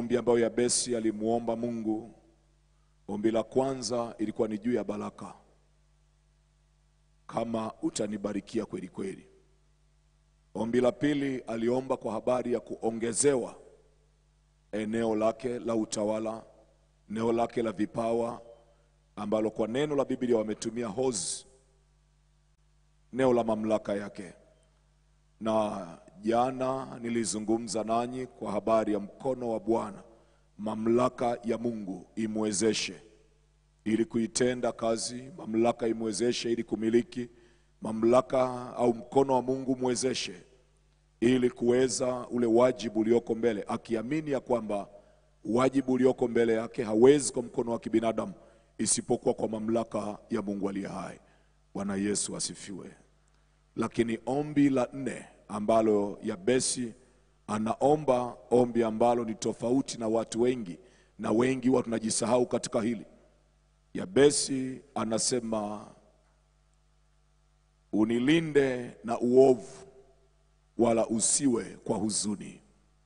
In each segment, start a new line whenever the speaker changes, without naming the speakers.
maombi ambayo Yabesi alimuomba Mungu. Ombi la kwanza ilikuwa ni juu ya baraka, kama utanibarikia kweli kweli. Ombi la pili aliomba kwa habari ya kuongezewa eneo lake la utawala, eneo lake la vipawa, ambalo kwa neno la Biblia wametumia hozi, eneo la mamlaka yake. Na jana nilizungumza nanyi kwa habari ya mkono wa Bwana, mamlaka ya Mungu imwezeshe ili kuitenda kazi, mamlaka imwezeshe ili kumiliki, mamlaka au mkono wa Mungu mwezeshe ili kuweza ule wajibu ulioko mbele, akiamini ya kwamba wajibu ulioko mbele yake hawezi kwa mkono wa kibinadamu isipokuwa kwa mamlaka ya Mungu aliye hai. Bwana Yesu asifiwe. Lakini ombi la nne ambalo Yabesi anaomba, ombi ambalo ni tofauti na watu wengi, na wengi huwa tunajisahau katika hili. Yabesi anasema unilinde na uovu wala usiwe kwa huzuni.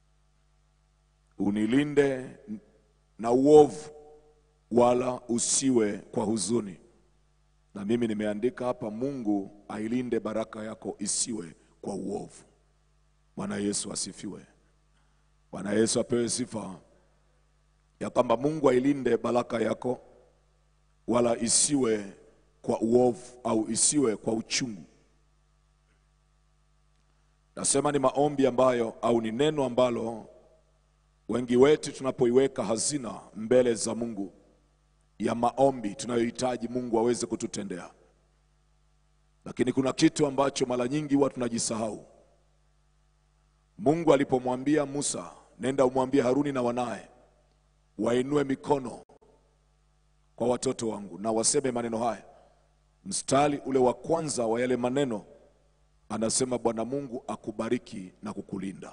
Unilinde na uovu wala usiwe kwa huzuni. Na mimi nimeandika hapa, Mungu ailinde baraka yako isiwe kwa uovu. Bwana Yesu asifiwe. Bwana Yesu apewe sifa, ya kwamba Mungu ailinde baraka yako wala isiwe kwa uovu au isiwe kwa uchungu. Nasema ni maombi ambayo au ni neno ambalo wengi wetu tunapoiweka hazina mbele za Mungu ya maombi tunayohitaji Mungu aweze kututendea, lakini kuna kitu ambacho mara nyingi huwa tunajisahau. Mungu alipomwambia Musa, nenda umwambie Haruni na wanaye wainue mikono kwa watoto wangu na waseme maneno haya, mstari ule wa kwanza wa yale maneno anasema Bwana Mungu akubariki na kukulinda.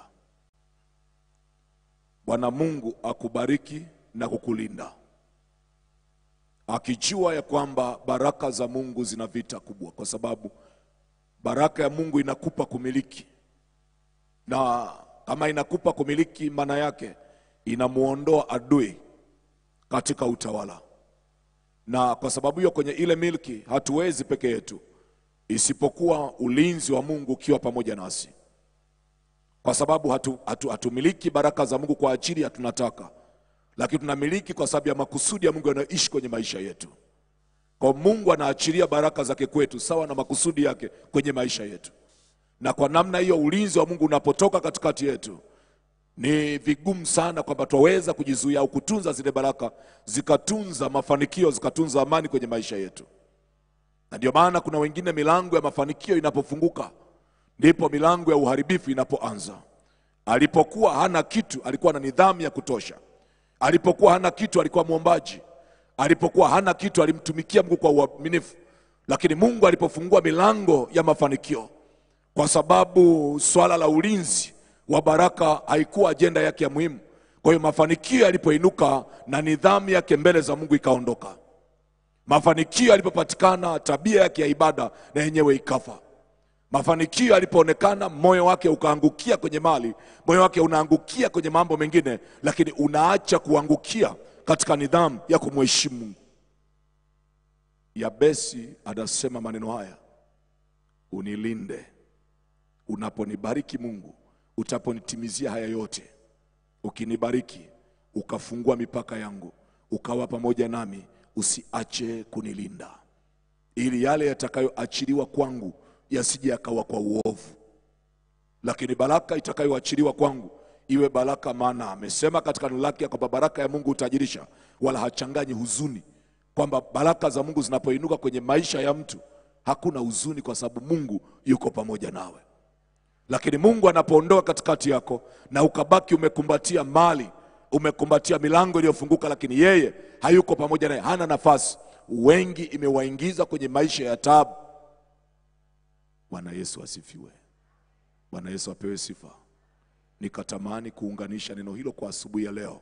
Bwana Mungu akubariki na kukulinda, akijua ya kwamba baraka za Mungu zina vita kubwa, kwa sababu baraka ya Mungu inakupa kumiliki, na kama inakupa kumiliki, maana yake inamuondoa adui katika utawala, na kwa sababu hiyo kwenye ile milki hatuwezi peke yetu isipokuwa ulinzi wa Mungu ukiwa pamoja nasi, kwa sababu hatu, hatu, hatumiliki baraka za Mungu kwa ajili ya tunataka, lakini tunamiliki kwa sababu ya makusudi ya Mungu yanayoishi kwenye maisha yetu. Kwa Mungu anaachilia baraka zake kwetu sawa na makusudi yake kwenye maisha yetu, na kwa namna hiyo ulinzi wa Mungu unapotoka katikati yetu, ni vigumu sana kwamba twaweza kujizuia au kutunza zile baraka zikatunza mafanikio zikatunza amani kwenye maisha yetu na ndio maana kuna wengine milango ya mafanikio inapofunguka ndipo milango ya uharibifu inapoanza. Alipokuwa hana kitu, alikuwa na nidhamu ya kutosha. Alipokuwa hana kitu, alikuwa mwombaji. Alipokuwa hana kitu, alimtumikia Mungu kwa uaminifu. Lakini Mungu alipofungua milango ya mafanikio, kwa sababu swala la ulinzi wa baraka haikuwa ajenda yake ya muhimu. Kwa hiyo mafanikio yalipoinuka na nidhamu yake mbele za Mungu ikaondoka mafanikio yalipopatikana, tabia yake ya ibada na yenyewe ikafa. Mafanikio yalipoonekana, moyo wake ukaangukia kwenye mali, moyo wake unaangukia kwenye mambo mengine, lakini unaacha kuangukia katika nidhamu ya kumheshimu Mungu. Yabesi anasema maneno haya, unilinde unaponibariki Mungu, utaponitimizia haya yote, ukinibariki ukafungua mipaka yangu, ukawa pamoja nami usiache kunilinda, ili yale yatakayoachiliwa kwangu yasije yakawa kwa uovu, lakini baraka itakayoachiliwa kwangu iwe baraka. Maana amesema katika neno lake kwamba baraka ya Mungu hutajirisha, wala hachanganyi huzuni, kwamba baraka za Mungu zinapoinuka kwenye maisha ya mtu hakuna huzuni, kwa sababu Mungu yuko pamoja nawe. Lakini Mungu anapoondoka katikati yako na ukabaki umekumbatia mali umekumbatia milango iliyofunguka, lakini yeye hayuko pamoja naye, hana nafasi. Wengi imewaingiza kwenye maisha ya taabu. Bwana Yesu asifiwe. Bwana Yesu apewe sifa. Nikatamani kuunganisha neno hilo kwa asubuhi ya leo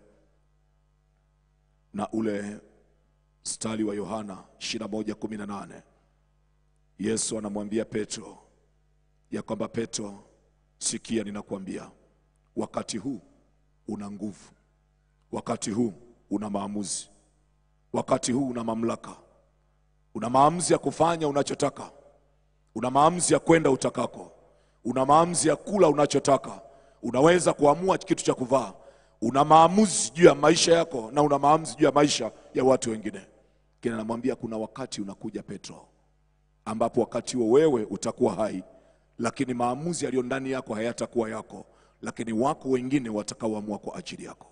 na ule mstari wa Yohana 21:18 Yesu anamwambia Petro ya kwamba Petro, sikia, ninakuambia wakati huu una nguvu wakati huu una maamuzi, wakati huu una mamlaka, una maamuzi ya kufanya unachotaka, una maamuzi ya kwenda utakako, una maamuzi ya kula unachotaka, unaweza kuamua kitu cha kuvaa, una maamuzi juu ya maisha yako na una maamuzi juu ya maisha ya watu wengine. Kina namwambia kuna wakati unakuja Petro, ambapo wakati huo wewe utakuwa hai, lakini maamuzi yaliyo ndani yako hayatakuwa yako, lakini wako wengine watakaoamua kwa ajili yako.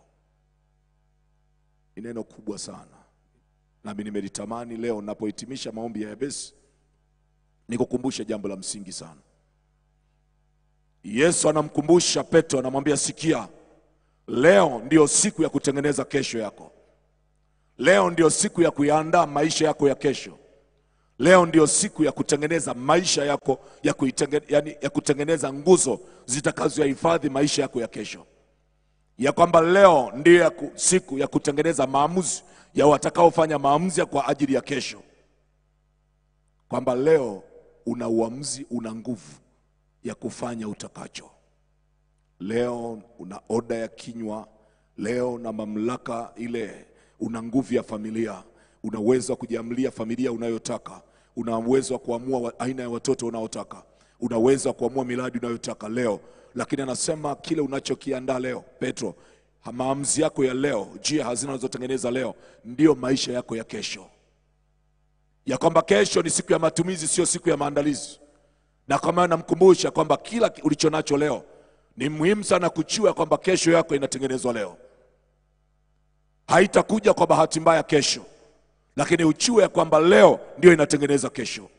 Ni neno kubwa sana, nami nimelitamani leo napohitimisha maombi ya Yabesi nikukumbushe jambo la msingi sana. Yesu anamkumbusha Petro, anamwambia sikia, leo ndio siku ya kutengeneza kesho yako. Leo ndio siku ya kuyaandaa maisha yako ya kesho. Leo ndio siku ya kutengeneza maisha yako ya, kuitenge, yani, ya kutengeneza nguzo zitakazoyahifadhi maisha yako ya kesho, ya kwamba leo ndio ya ku, siku ya kutengeneza maamuzi ya watakaofanya maamuzi ya kwa ajili ya kesho, kwamba leo una uamuzi, una nguvu ya kufanya utakacho. Leo una oda ya kinywa, leo na mamlaka ile, una nguvu ya familia, una uwezo wa kujiamulia familia unayotaka, una uwezo wa kuamua wa- aina ya watoto unaotaka, una uwezo wa kuamua miradi unayotaka leo. Lakini anasema kile unachokiandaa leo, Petro, ha- maamuzi yako ya leo, juu ya hazina unazotengeneza leo, ndiyo maisha yako ya kesho, ya kwamba kesho ni siku ya matumizi, sio siku ya maandalizi na kama namkumbusha kwamba kila ki- ulicho nacho leo ni muhimu sana kuchua kwamba kesho yako inatengenezwa leo, haitakuja kwa bahati mbaya kesho, lakini uchue ya kwamba leo ndio inatengeneza kesho.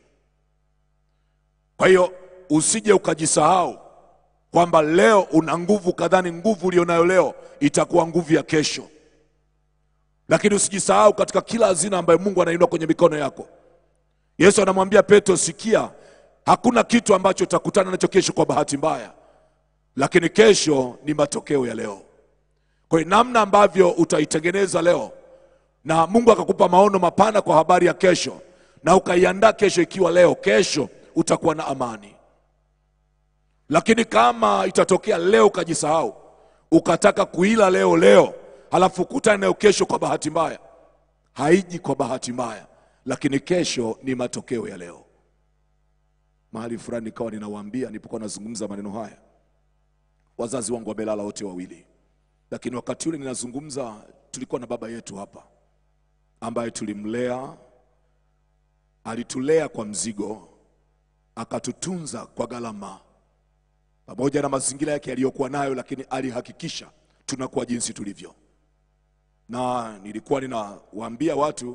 Kwa hiyo usije ukajisahau kwamba leo una nguvu kadhani nguvu ulionayo leo itakuwa nguvu ya kesho, lakini usijisahau katika kila hazina ambayo Mungu anainua kwenye mikono yako. Yesu anamwambia Petro, sikia, hakuna kitu ambacho utakutana nacho kesho kwa bahati mbaya, lakini kesho ni matokeo ya leo. Kwa hiyo namna ambavyo utaitengeneza leo na Mungu akakupa maono mapana kwa habari ya kesho na ukaiandaa kesho ikiwa leo, kesho utakuwa na amani. Lakini kama itatokea leo ukajisahau ukataka kuila leo leo, halafu ukutane nayo kesho kwa bahati mbaya, haiji kwa bahati mbaya, lakini kesho ni matokeo ya leo. Mahali fulani nikawa ninawaambia, nilipokuwa nazungumza maneno haya, wazazi wangu wamelala wote wawili, lakini wakati ule ninazungumza, tulikuwa na baba yetu hapa ambaye tulimlea, alitulea kwa mzigo, akatutunza kwa gharama, pamoja na mazingira yake yaliyokuwa nayo, lakini alihakikisha tunakuwa jinsi tulivyo. Na nilikuwa ninawaambia watu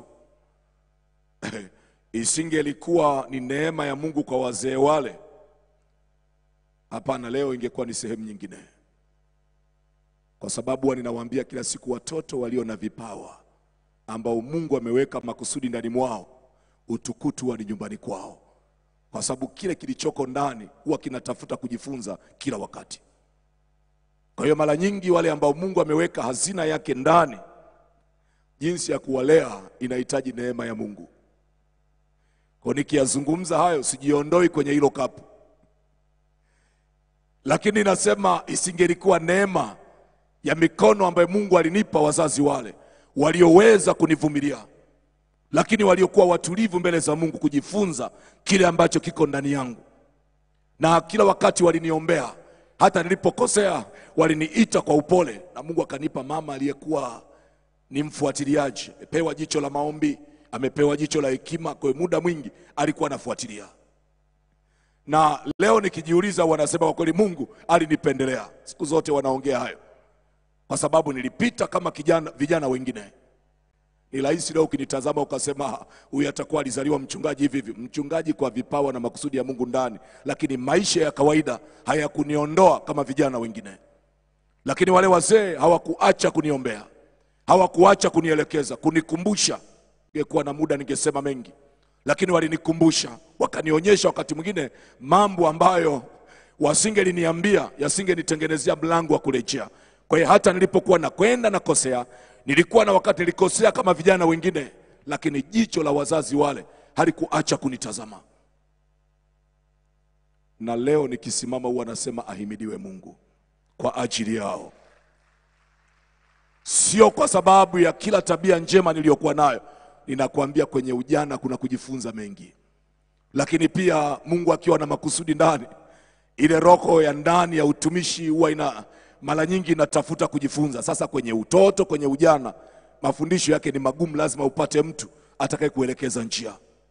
isingelikuwa ni neema ya Mungu kwa wazee wale, hapana, leo ingekuwa ni sehemu nyingine, kwa sababu huwa ninawaambia kila siku, watoto walio na vipawa ambao Mungu ameweka makusudi ndani mwao, utukutu huwa ni nyumbani kwao, kwa sababu kile kilichoko ndani huwa kinatafuta kujifunza kila wakati. Kwa hiyo mara nyingi wale ambao Mungu ameweka hazina yake ndani, jinsi ya kuwalea inahitaji neema ya Mungu. Kwa nikiyazungumza hayo sijiondoi kwenye hilo kapu, lakini nasema isingelikuwa neema ya mikono ambayo Mungu alinipa wazazi wale walioweza kunivumilia, lakini waliokuwa watulivu mbele za Mungu kujifunza kile ambacho kiko ndani yangu, na kila wakati waliniombea. Hata nilipokosea waliniita kwa upole, na Mungu akanipa mama aliyekuwa ni mfuatiliaji, amepewa jicho la maombi, amepewa jicho la hekima. Kwa hiyo muda mwingi alikuwa anafuatilia, na leo nikijiuliza, wanasema kwa kweli Mungu alinipendelea. Siku zote wanaongea hayo kwa sababu nilipita kama kijana, vijana wengine. Ni rahisi leo ukinitazama ukasema huyu atakuwa alizaliwa mchungaji hivi hivi. Mchungaji kwa vipawa na makusudi ya Mungu ndani, lakini maisha ya kawaida hayakuniondoa kama vijana wengine. Lakini wale wazee hawakuacha kuniombea, hawakuacha kunielekeza, kunikumbusha. Ningekuwa na muda ningesema mengi, lakini walinikumbusha, wakanionyesha wakati mwingine mambo ambayo wasingeliniambia, yasingenitengenezea mlango wa kurejea. Kwa hiyo hata nilipokuwa nakwenda nakosea, nilikuwa na wakati nilikosea kama vijana wengine, lakini jicho la wazazi wale halikuacha kunitazama. Na leo nikisimama, huwa nasema ahimidiwe Mungu kwa ajili yao. sio kwa sababu ya kila tabia njema niliyokuwa nayo. Ninakwambia kwenye ujana kuna kujifunza mengi, lakini pia Mungu akiwa na makusudi ndani, ile roho ya ndani ya utumishi huwa ina mara nyingi inatafuta kujifunza. Sasa kwenye utoto, kwenye ujana, mafundisho yake ni magumu, lazima upate mtu atakaye kuelekeza njia.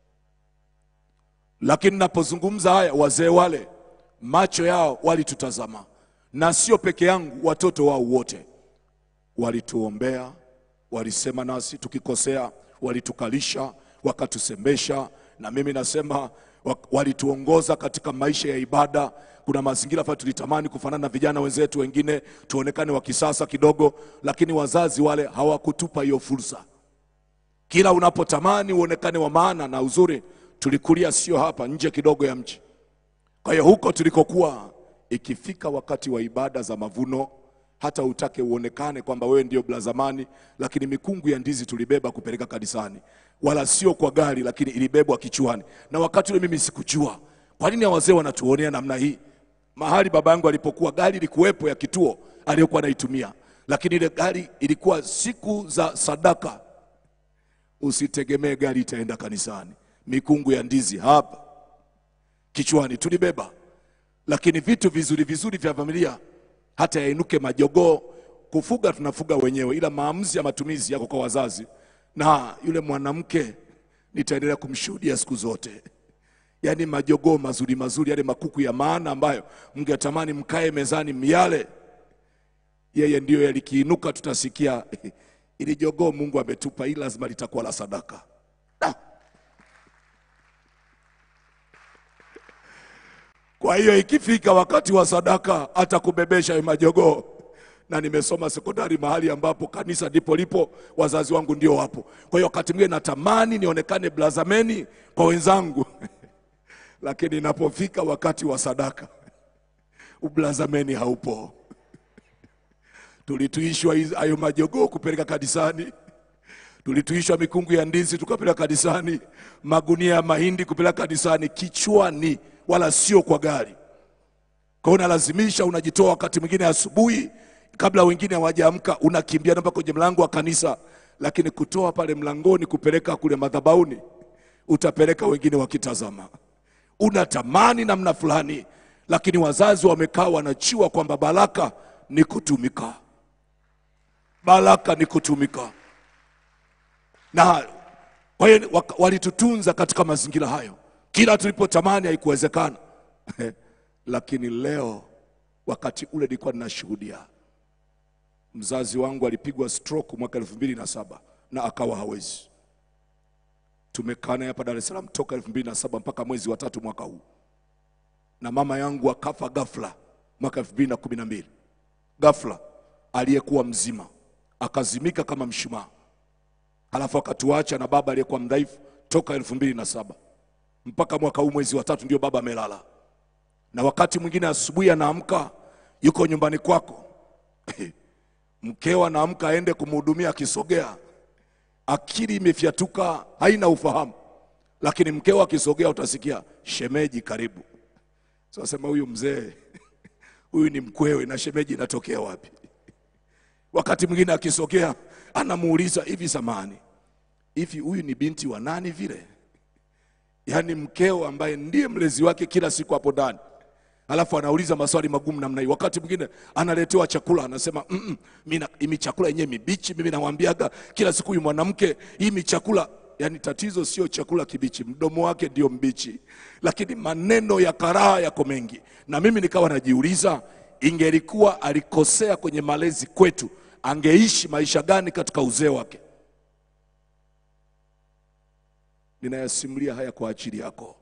Lakini napozungumza haya, wazee wale macho yao walitutazama, na sio peke yangu, watoto wao wote walituombea, walisema nasi tukikosea, walitukalisha, wakatusemesha. Na mimi nasema wa- walituongoza katika maisha ya ibada. Kuna mazingira fulani tulitamani kufanana na vijana wenzetu wengine, tuonekane wa kisasa kidogo, lakini wazazi wale hawakutupa hiyo fursa. Kila unapotamani uonekane wa maana na uzuri, tulikulia sio hapa, nje kidogo ya mji. Kwa hiyo huko tulikokuwa, ikifika wakati wa ibada za mavuno, hata utake uonekane kwamba wewe ndio blazamani, lakini mikungu ya ndizi tulibeba kupeleka kanisani, wala sio kwa gari, lakini ilibebwa kichwani. Na wakati ule mimi sikujua kwa nini wazee wanatuonea namna hii. Mahali baba yangu alipokuwa, gari ilikuwepo ya kituo aliyokuwa anaitumia, lakini ile gari ilikuwa siku za sadaka. Usitegemee gari itaenda kanisani, mikungu ya ndizi hapa kichwani tulibeba, lakini vitu vizuri vizuri vya familia, hata yainuke majogoo. Kufuga tunafuga wenyewe, ila maamuzi ya matumizi yako kwa wazazi. Na yule mwanamke nitaendelea kumshuhudia siku zote, yaani majogoo mazuri mazuri, yale makuku ya maana ambayo mngetamani mkae mezani myale, yeye ndiyo yalikiinuka, tutasikia ili jogoo Mungu ametupa, hili lazima litakuwa la sadaka. Kwa hiyo ikifika wakati wa sadaka atakubebesha hayo majogoo. Na nimesoma sekondari mahali ambapo kanisa ndipo lipo, wazazi wangu ndio wapo. Kwa hiyo wakati mwingine natamani nionekane blazameni kwa wenzangu lakini inapofika wakati wa sadaka ublazameni haupo. Tulituishwa hizi- hayo majogoo kupeleka kanisani, tulituishwa mikungu ya ndizi tukapeleka kanisani, magunia ya mahindi kupeleka kanisani kichwani, wala sio kwa gari. Kwa hiyo unalazimisha, unajitoa wakati mwingine asubuhi kabla wengine hawajaamka, unakimbia mpaka kwenye mlango wa kanisa, lakini kutoa pale mlangoni kupeleka kule madhabahuni, utapeleka wengine wakitazama. Unatamani namna fulani, lakini wazazi wamekaa wanajua kwamba baraka ni kutumika, baraka ni kutumika na kwa hiyo waka- walitutunza katika mazingira hayo, kila tulipotamani haikuwezekana. Lakini leo wakati ule nilikuwa ninashuhudia, mzazi wangu alipigwa stroke mwaka elfu mbili na saba na akawa hawezi. Tumekaa naye hapa Dar es Salaam toka elfu mbili na saba mpaka mwezi wa tatu mwaka huu, na mama yangu akafa ghafla mwaka elfu mbili na kumi na mbili ghafla, aliyekuwa mzima akazimika kama mshumaa alafu akatuacha na baba aliyekuwa mdhaifu toka elfu mbili na saba mpaka mwaka huu mwezi wa tatu ndio baba amelala. Na wakati mwingine asubuhi anaamka yuko nyumbani kwako, mkeo anaamka aende kumhudumia, akisogea akili imefyatuka, haina ufahamu, lakini mkeo akisogea utasikia shemeji, karibu. Sasa sema huyu mzee huyu ni mkwewe na shemeji inatokea wapi? Wakati mwingine akisogea anamuuliza hivi, samani hivi, huyu ni binti wa nani vile? Yaani mkeo ambaye ndiye mlezi wake kila siku hapo ndani, alafu anauliza maswali magumu namna hii. Wakati mwingine analetewa chakula, anasema mm -mm, mimi imi chakula yenyewe mibichi. Mimi namwambiaga kila siku huyu mwanamke, hii mi chakula Yaani tatizo sio chakula kibichi, mdomo wake ndio mbichi, lakini maneno ya karaha yako mengi. Na mimi nikawa najiuliza, ingelikuwa alikosea kwenye malezi kwetu, angeishi maisha gani katika uzee wake? Ninayasimulia haya kwa ajili yako.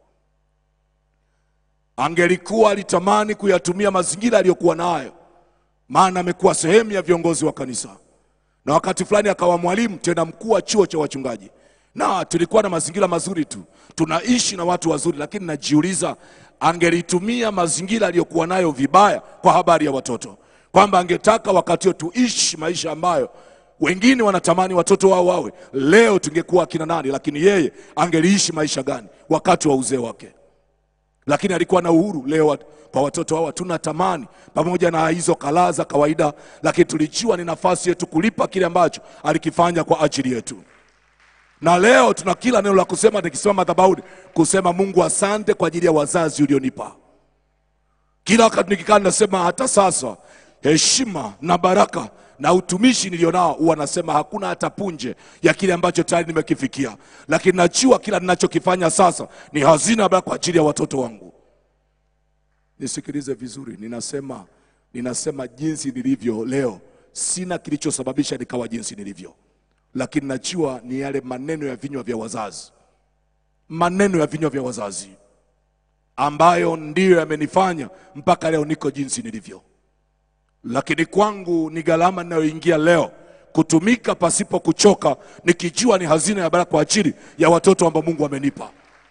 Angelikuwa alitamani kuyatumia mazingira aliyokuwa nayo, maana amekuwa sehemu ya viongozi wa kanisa, na wakati fulani akawa mwalimu tena mkuu wa chuo cha wachungaji na tulikuwa na mazingira mazuri tu, tunaishi na watu wazuri, lakini najiuliza angelitumia mazingira aliyokuwa nayo vibaya kwa habari ya watoto, kwamba angetaka wakati huo tuishi maisha ambayo wengine wanatamani watoto wao wawe. Leo tungekuwa akina nani? Lakini yeye angeliishi maisha gani wakati wa uzee wake? lakini alikuwa na uhuru. Leo wat- kwa watoto hawa tuna tamani pamoja na hizo kalaa za kawaida, lakini tulijua ni nafasi yetu kulipa kile ambacho alikifanya kwa ajili yetu na leo tuna kila neno la kusema, nikisimama madhabahuni kusema Mungu, asante kwa ajili ya wazazi ulionipa. Kila wakati nikikaa nasema, hata sasa heshima na baraka na utumishi nilionao, huwa nasema hakuna hata punje ya kile ambacho tayari nimekifikia, lakini najua kila ninachokifanya sasa ni hazina ya baraka kwa ajili ya watoto wangu. Nisikilize vizuri, ninasema ninasema jinsi nilivyo leo, sina kilichosababisha nikawa jinsi nilivyo lakini najua ni yale maneno ya vinywa vya wazazi, maneno ya vinywa vya wazazi ambayo ndiyo yamenifanya mpaka leo niko jinsi nilivyo. Lakini kwangu ni gharama ninayoingia leo kutumika pasipo kuchoka, nikijua ni hazina ya baraka kwa ajili ya watoto ambao Mungu amenipa,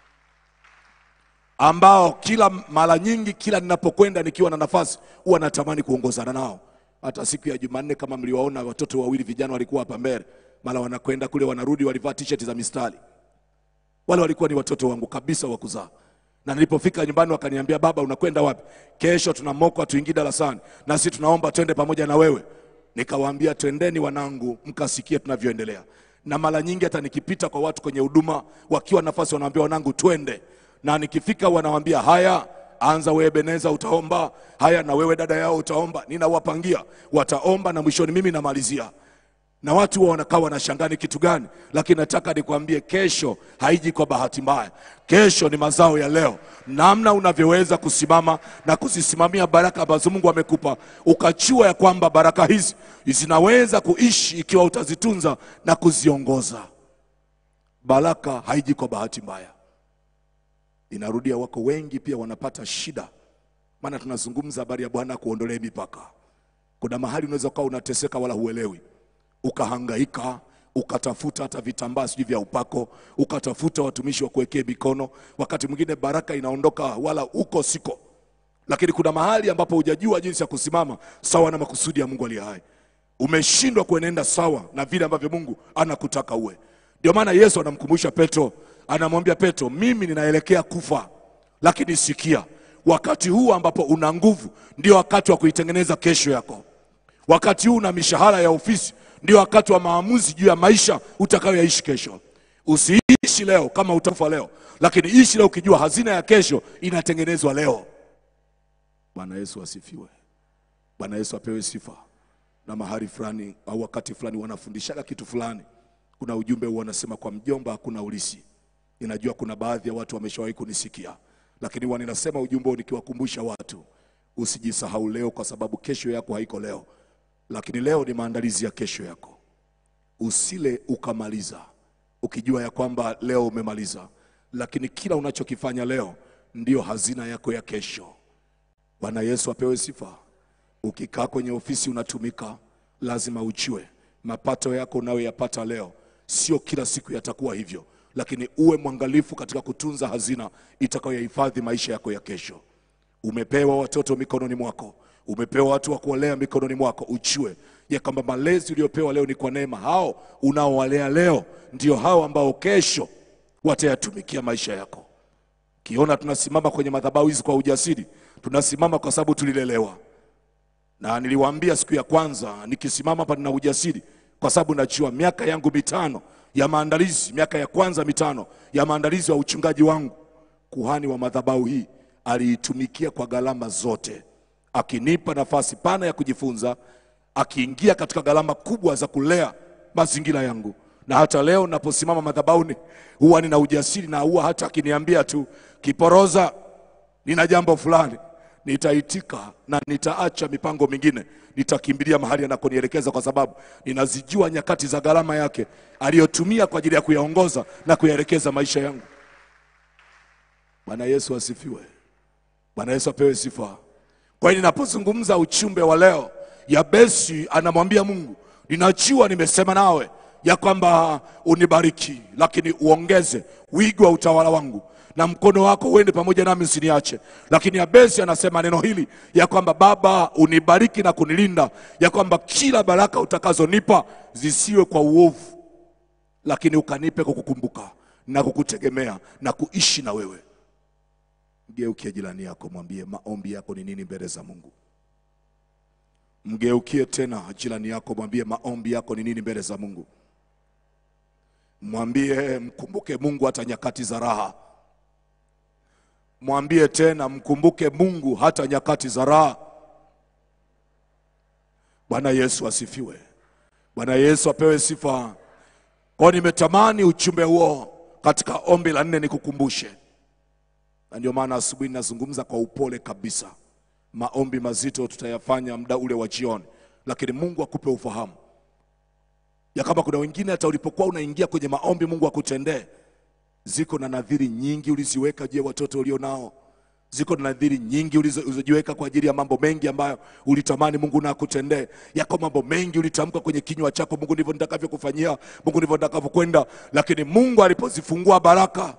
ambao kila mara nyingi, kila ninapokwenda nikiwa na nafasi, huwa natamani kuongozana nao. Hata siku ya Jumanne, kama mliwaona watoto wawili vijana walikuwa hapa mbele, mara wanakwenda kule, wanarudi, walivaa t-shirt za mistari. Wale walikuwa ni watoto wangu kabisa wa kuzaa, na nilipofika nyumbani wakaniambia, baba, unakwenda wapi? Kesho tuna moko, tuingie darasani na sisi tunaomba twende pamoja na wewe. Nikawaambia, twendeni wanangu, mkasikie tunavyoendelea. Na mara nyingi hata nikipita kwa watu kwenye huduma, wakiwa nafasi, wanaambia wanangu, twende, na nikifika wanawaambia haya anza wewe Beneza, utaomba haya, na wewe dada yao utaomba. Ninawapangia, wataomba na mwishoni mimi namalizia na watu huwa wanakaa wanashangaa ni kitu gani, lakini nataka nikwambie, kesho haiji kwa bahati mbaya. Kesho ni mazao ya leo, namna unavyoweza kusimama na kuzisimamia baraka ambazo Mungu amekupa, ukajua ya kwamba baraka hizi zinaweza kuishi ikiwa utazitunza na kuziongoza. Baraka haiji kwa bahati mbaya. Inarudia, wako wengi pia wanapata shida, maana tunazungumza habari ya Bwana kuondolea mipaka. Kuna mahali unaweza ukawa unateseka wala huelewi ukahangaika ukatafuta hata vitambaa sijui vya upako, ukatafuta watumishi wa kuwekea mikono. Wakati mwingine baraka inaondoka wala uko siko, lakini kuna mahali ambapo hujajua jinsi ya kusimama sawa na makusudi ya Mungu aliye hai. Umeshindwa kuenenda sawa na vile ambavyo Mungu anakutaka uwe. Ndio maana Yesu anamkumbusha Petro, anamwambia Petro, mimi ninaelekea kufa, lakini sikia, wakati huu ambapo una nguvu ndio wakati wa kuitengeneza kesho yako. Wakati huu una mishahara ya ofisi ndio wakati wa maamuzi juu ya maisha utakayoyaishi kesho. Usiishi leo kama utakufa leo, lakini ishi leo ukijua hazina ya kesho inatengenezwa leo. Bwana Yesu asifiwe. Bwana Yesu apewe sifa. Na mahali fulani au wakati fulani wanafundishaga kitu fulani, kuna ujumbe huo wanasema, kwa mjomba hakuna ulisi. Ninajua kuna baadhi ya watu wameshawahi kunisikia, lakini huwa ninasema ujumbe huo nikiwakumbusha watu, usijisahau leo, kwa sababu kesho yako haiko leo lakini leo ni maandalizi ya kesho yako. Usile ukamaliza ukijua ya kwamba leo umemaliza, lakini kila unachokifanya leo ndiyo hazina yako ya kesho. Bwana Yesu apewe sifa. Ukikaa kwenye ofisi unatumika, lazima ujue mapato yako unayoyapata leo sio kila siku yatakuwa hivyo, lakini uwe mwangalifu katika kutunza hazina itakayohifadhi maisha yako ya kesho. Umepewa watoto mikononi mwako, umepewa watu wa kuwalea mikononi mwako. Ujue ya kwamba malezi uliopewa leo ni kwa neema. Hao unaowalea leo ndio hao ambao kesho watayatumikia maisha yako. Kiona tunasimama kwenye madhabahu hizi kwa ujasiri, tunasimama kwa sababu tulilelewa, na niliwaambia siku ya kwanza, nikisimama hapa nina ujasiri kwa sababu najua miaka yangu mitano ya maandalizi, miaka ya kwanza mitano ya maandalizi wa uchungaji wangu, kuhani wa madhabahu hii aliitumikia kwa gharama zote, akinipa nafasi pana ya kujifunza, akiingia katika gharama kubwa za kulea mazingira yangu. Na hata leo naposimama madhabahuni huwa nina ujasiri, na huwa hata akiniambia tu Kiporoza, nina jambo fulani, nitaitika na nitaacha mipango mingine, nitakimbilia mahali anakonielekeza, kwa sababu ninazijua nyakati za gharama yake aliyotumia kwa ajili ya kuyaongoza na kuyaelekeza maisha yangu. Bwana Yesu asifiwe. Bwana Yesu apewe sifa. Kwa hiyo ninapozungumza uchumbe wa leo, Yabesi anamwambia Mungu, ninajua nimesema nawe ya kwamba unibariki, lakini uongeze wigo wa utawala wangu na mkono wako uende pamoja nami usiniache. Lakini Yabesi anasema neno hili ya kwamba Baba, unibariki na kunilinda, ya kwamba kila baraka utakazonipa zisiwe kwa uovu, lakini ukanipe kukukumbuka na kukutegemea na kuishi na wewe. Mgeukie jirani yako, mwambie maombi yako ni nini mbele za Mungu. Mgeukie tena jirani yako, mwambie maombi yako ni nini mbele za Mungu. Mwambie mkumbuke Mungu hata nyakati za raha. Mwambie tena mkumbuke Mungu hata nyakati za raha. Bwana Yesu asifiwe. Bwana Yesu apewe sifa. Kwa nimetamani ujumbe huo katika ombi la nne nikukumbushe, na ndio maana asubuhi ninazungumza kwa upole kabisa. Maombi mazito tutayafanya muda ule wa jioni, lakini Mungu akupe ufahamu ya kama kuna wengine hata ulipokuwa unaingia kwenye maombi Mungu akutendee. Ziko na nadhiri nyingi uliziweka juu ya watoto ulio nao, ziko na nadhiri nyingi ulizo- ulizojiweka kwa ajili ya mambo mengi ambayo ulitamani Mungu na akutendee. Yako mambo mengi ulitamka kwenye kinywa chako, Mungu ndivyo nitakavyokufanyia, Mungu ndivyo nitakavyokwenda, lakini Mungu alipozifungua baraka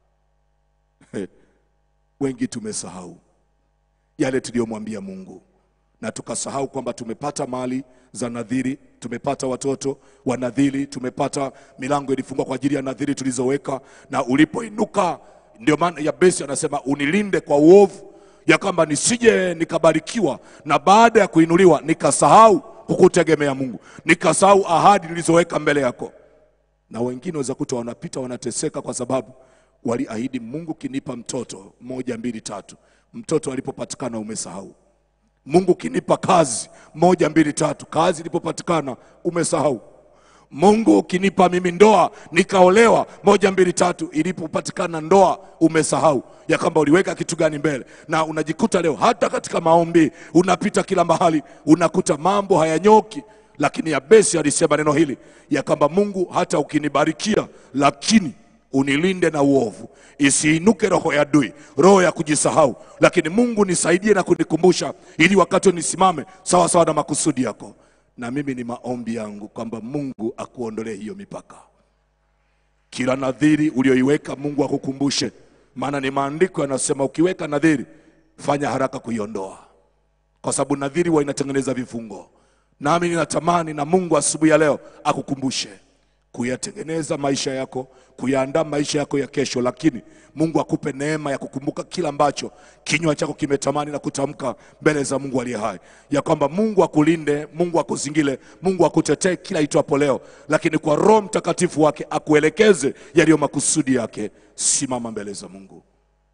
wengi tumesahau yale tuliyomwambia Mungu na tukasahau kwamba tumepata mali za nadhiri, tumepata watoto wa nadhiri, tumepata milango ilifungwa kwa ajili ya nadhiri tulizoweka, na ulipoinuka, ndio maana Yabesi anasema unilinde kwa uovu, ya kwamba nisije nikabarikiwa na baada ya kuinuliwa nikasahau kukutegemea Mungu, nikasahau ahadi nilizoweka mbele yako. Na wengine waweza kuta wanapita wanateseka kwa sababu waliahidi Mungu, kinipa mtoto moja mbili tatu, mtoto alipopatikana umesahau. Mungu kinipa kazi moja mbili tatu, kazi ilipopatikana umesahau. Mungu ukinipa mimi ndoa nikaolewa moja mbili tatu, ilipopatikana ndoa umesahau ya kwamba uliweka kitu gani mbele, na unajikuta leo hata katika maombi unapita kila mahali unakuta mambo hayanyoki. Lakini Yabesi alisema neno hili ya kwamba Mungu, hata ukinibarikia, lakini unilinde na uovu, isiinuke roho ya adui, roho ya kujisahau. Lakini Mungu nisaidie na kunikumbusha, ili wakati nisimame sawa sawa na makusudi yako. Na mimi ni maombi yangu kwamba Mungu akuondolee hiyo mipaka, kila nadhiri ulioiweka Mungu akukumbushe, maana ni maandiko yanasema, ukiweka nadhiri fanya haraka kuiondoa, kwa sababu nadhiri huwa inatengeneza vifungo. Nami ninatamani na Mungu asubuhi ya leo akukumbushe kuyatengeneza maisha yako, kuyaandaa maisha yako ya kesho, lakini Mungu akupe neema ya kukumbuka kila ambacho kinywa chako kimetamani na kutamka mbele za Mungu aliye hai, ya kwamba Mungu akulinde, Mungu akuzingile, Mungu akutetee kila itwapo leo, lakini kwa Roho Mtakatifu wake akuelekeze yaliyo makusudi yake. Simama mbele za Mungu.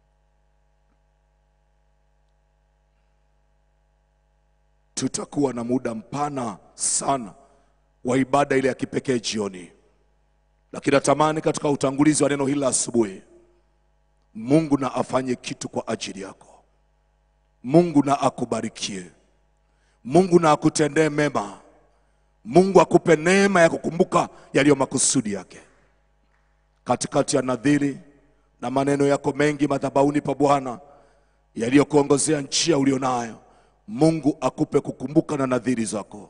Tutakuwa na muda mpana sana wa ibada ile ya kipekee jioni, lakini natamani katika utangulizi wa neno hili la asubuhi, Mungu na afanye kitu kwa ajili yako. Mungu na akubarikie, Mungu na akutendee mema, Mungu akupe neema ya kukumbuka yaliyo makusudi yake katikati ya nadhiri na maneno yako mengi madhabahuni pa Bwana yaliyokuongozea njia ulionayo. Mungu akupe kukumbuka na nadhiri zako.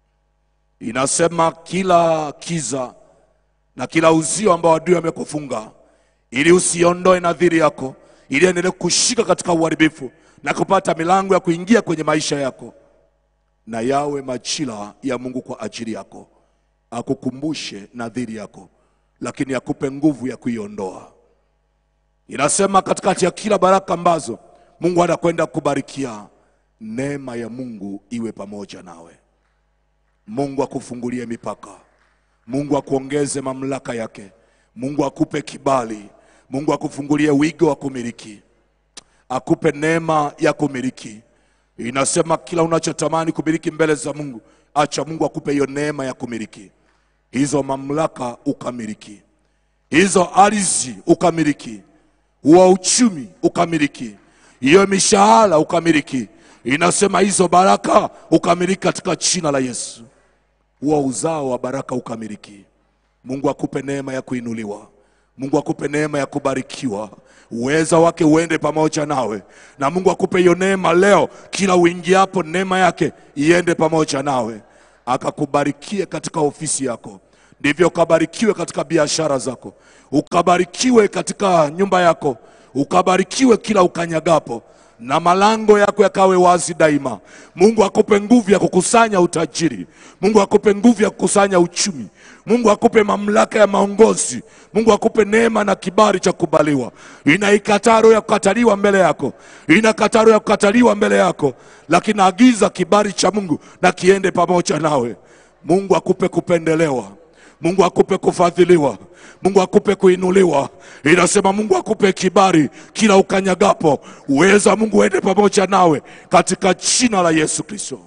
Inasema kila kiza na kila uzio ambao adui amekufunga, ili usiondoe nadhiri yako, ili endelee kushika katika uharibifu na kupata milango ya kuingia kwenye maisha yako, na yawe majira ya Mungu kwa ajili yako, akukumbushe nadhiri yako, lakini akupe nguvu ya kuiondoa. Inasema katikati ya kila baraka ambazo Mungu anakwenda kubarikia, neema ya Mungu iwe pamoja nawe. Mungu akufungulie mipaka, Mungu akuongeze mamlaka yake, Mungu akupe kibali, Mungu akufungulie wigo wa kumiliki, akupe neema ya kumiliki. Inasema kila unachotamani kumiliki mbele za Mungu, acha Mungu akupe hiyo neema ya kumiliki hizo mamlaka, ukamiliki hizo ardhi, ukamiliki huo uchumi, ukamiliki hiyo mishahara, ukamiliki. Inasema hizo baraka ukamiliki katika jina la Yesu huo uzao wa baraka ukamiliki. Mungu akupe neema ya kuinuliwa, Mungu akupe neema ya kubarikiwa, uweza wake uende pamoja nawe, na Mungu akupe hiyo neema leo, kila uingiapo neema yake iende pamoja nawe, akakubarikie katika ofisi yako, ndivyo ukabarikiwe katika biashara zako, ukabarikiwe katika nyumba yako, ukabarikiwe kila ukanyagapo, na malango yako yakawe wazi daima. Mungu akupe nguvu ya kukusanya utajiri. Mungu akupe nguvu ya kukusanya uchumi. Mungu akupe mamlaka ya maongozi. Mungu akupe neema na kibali cha kubaliwa. Inaikataa roho ya kukataliwa mbele yako, inakataa roho ya kukataliwa mbele yako, lakini agiza kibali cha Mungu na kiende pamoja nawe. Mungu akupe kupendelewa. Mungu akupe kufadhiliwa. Mungu akupe kuinuliwa. Inasema Mungu akupe kibali kila ukanyagapo, uweza Mungu ende pamoja nawe katika jina la Yesu Kristo.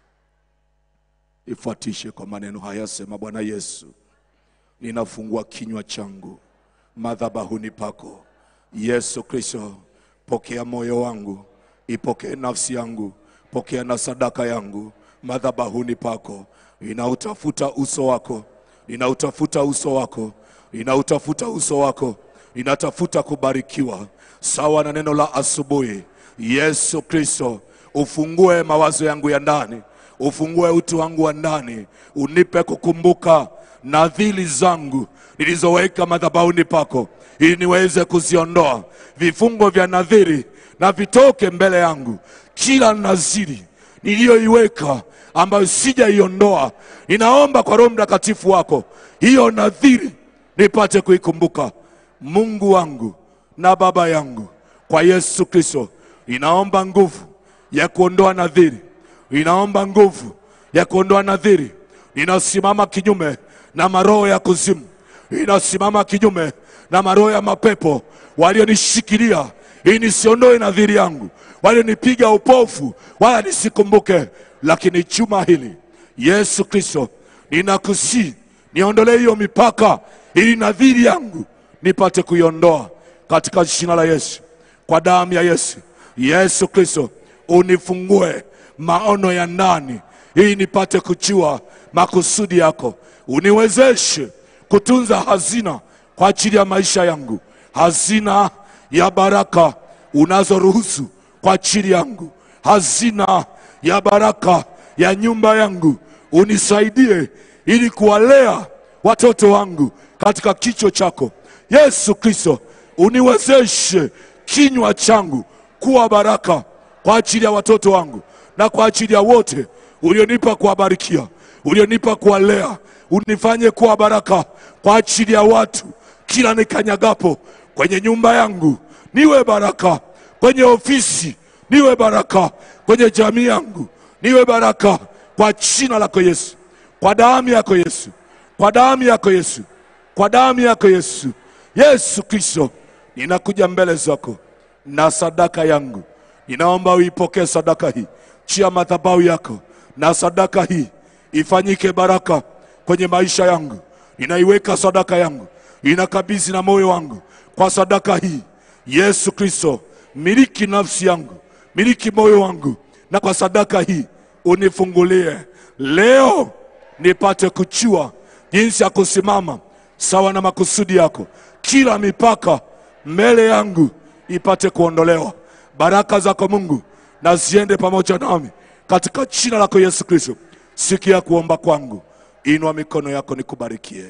Ifuatishe kwa maneno haya, sema Bwana Yesu, ninafungua kinywa changu madhabahuni pako. Yesu Kristo, pokea moyo wangu, ipokee nafsi yangu, pokea na sadaka yangu madhabahuni pako. Ninautafuta uso wako, ninautafuta uso wako, ninautafuta uso wako, ninatafuta kubarikiwa sawa na neno la asubuhi. Yesu Kristo, ufungue mawazo yangu ya ndani, ufungue utu wangu wa ndani, unipe kukumbuka nadhiri zangu nilizoweka madhabahuni pako, ili niweze kuziondoa. Vifungo vya nadhiri na vitoke mbele yangu. Kila nadhiri niliyoiweka ambayo sijaiondoa, ninaomba kwa Roho Mtakatifu wako hiyo nadhiri nipate kuikumbuka. Mungu wangu na Baba yangu, kwa Yesu Kristo, ninaomba nguvu ya kuondoa nadhiri, ninaomba nguvu ya kuondoa nadhiri. Ninasimama kinyume na maroho ya kuzimu, ninasimama kinyume na maroho ya mapepo walionishikilia ili nisiondoe nadhiri yangu, walionipiga upofu wala nisikumbuke. Lakini juma hili Yesu Kristo, ninakusii niondolee hiyo mipaka, ili nadhiri yangu nipate kuiondoa katika jina la Yesu, kwa damu ya Yesu. Yesu Kristo, unifungue maono ya ndani, ili nipate kujua makusudi yako. Uniwezeshe kutunza hazina kwa ajili ya maisha yangu, hazina ya baraka unazoruhusu kwa ajili yangu, hazina ya baraka ya nyumba yangu. Unisaidie ili kuwalea watoto wangu katika kicho chako Yesu Kristo. Uniwezeshe kinywa changu kuwa baraka kwa ajili ya watoto wangu na kwa ajili ya wote ulionipa kuwabarikia, ulionipa kuwalea. Unifanye kuwa baraka kwa ajili ya watu kila nikanyagapo kwenye nyumba yangu, niwe baraka kwenye ofisi, niwe baraka kwenye jamii yangu, niwe baraka kwa jina lako Yesu, kwa damu yako Yesu, kwa damu yako Yesu, kwa damu yako Yesu. Yesu Kristo, ninakuja mbele zako na sadaka yangu, ninaomba uipokee sadaka hii chia madhabahu yako, na sadaka hii ifanyike baraka kwenye maisha yangu. Ninaiweka sadaka yangu, ninakabidhi na moyo wangu kwa sadaka hii. Yesu Kristo, miliki nafsi yangu, miliki moyo wangu, na kwa sadaka hii unifungulie leo, nipate kujua jinsi ya kusimama sawa na makusudi yako. Kila mipaka mbele yangu ipate kuondolewa. Baraka zako Mungu na ziende pamoja nami katika jina lako Yesu Kristo. Sikia kuomba kwangu, inua mikono yako nikubarikie.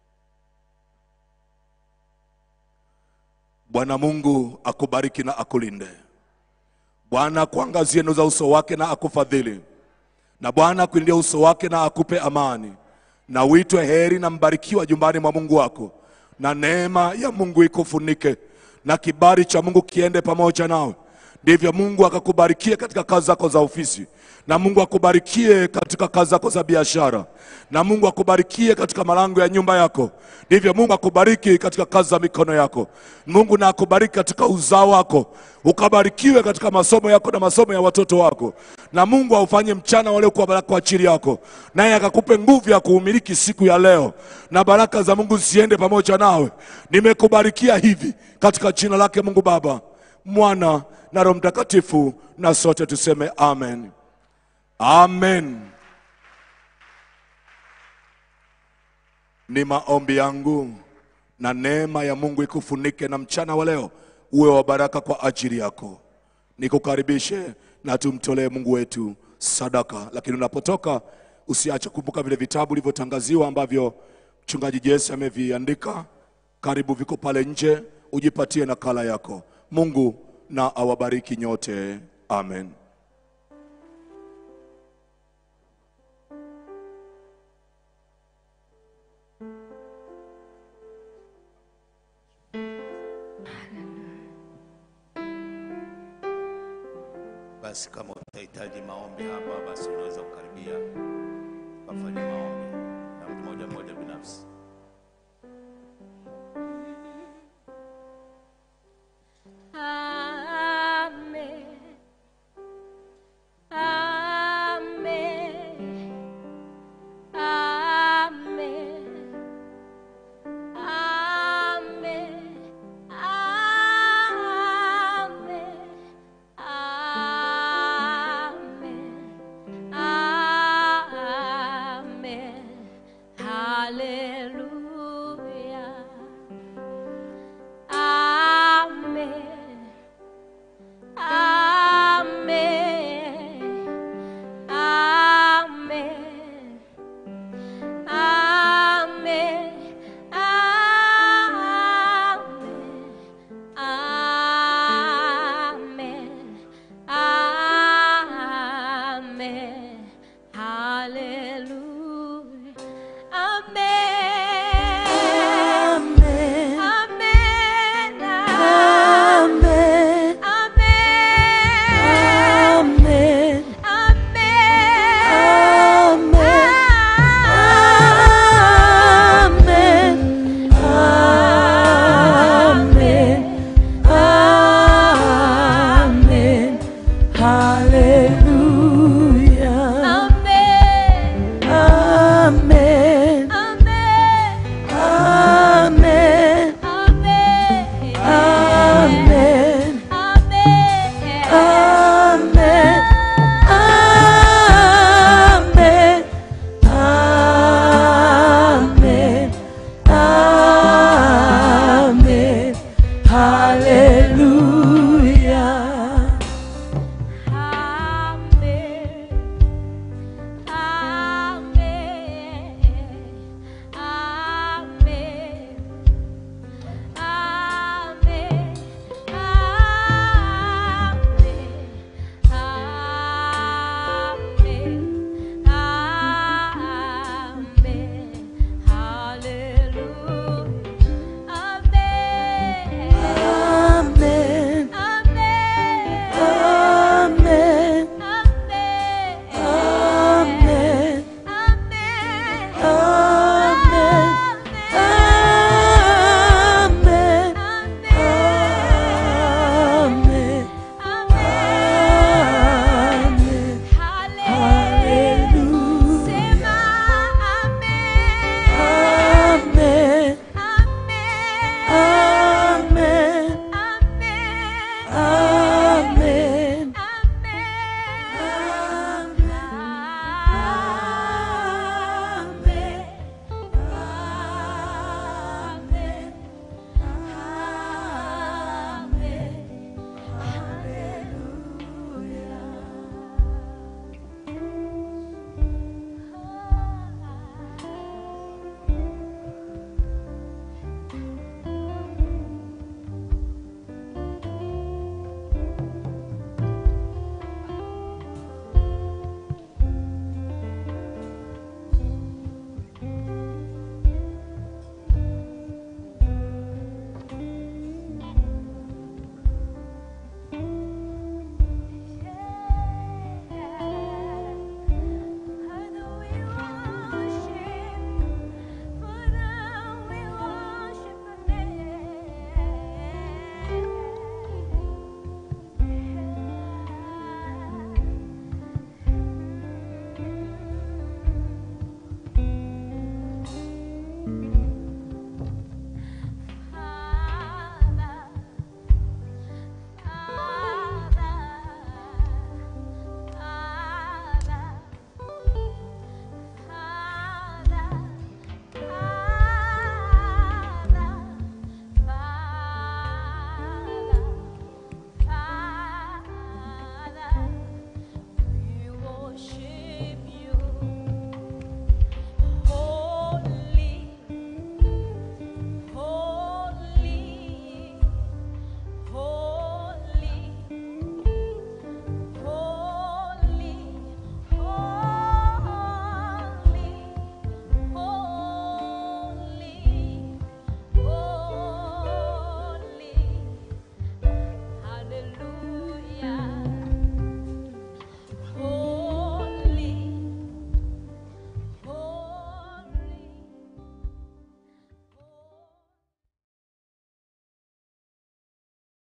Bwana Mungu akubariki na akulinde. Bwana akuangazie nuru za uso wake na akufadhili, na Bwana akuinulie uso wake na akupe amani, na uitwe heri na mbarikiwa jumbani mwa Mungu wako, na neema ya Mungu ikufunike, na kibali cha Mungu kiende pamoja nawe. Ndivyo Mungu akakubarikie katika kazi zako za ofisi, na Mungu akubarikie katika kazi zako za biashara, na Mungu akubarikie katika malango ya nyumba yako. Ndivyo Mungu akubariki katika kazi za mikono yako. Mungu na akubariki katika uzao wako, ukabarikiwe katika masomo yako na masomo ya watoto wako, na Mungu aufanye mchana wale kuwa baraka kwa ajili yako, naye akakupe nguvu ya kuumiliki siku ya leo, na baraka za Mungu ziende pamoja nawe. Nimekubarikia hivi katika jina lake Mungu Baba, Mwana na Roho Mtakatifu, na sote tuseme amen. Amen. Ni maombi yangu na neema ya Mungu ikufunike na mchana wa leo uwe wa baraka kwa ajili yako. Nikukaribishe na tumtolee Mungu wetu sadaka, lakini unapotoka usiache kumbuka vile vitabu vilivyotangaziwa ambavyo mchungaji Jesse ameviandika. Karibu, viko pale nje, ujipatie nakala yako. Mungu na awabariki nyote. Amen.
Basi kama utahitaji maombi hapa, basi unaweza kukaribia ukafanya maombi na mtu mmoja mmoja binafsi.
Amen. Amen. Amen. Amen. Amen. Amen. Amen. Hallelujah.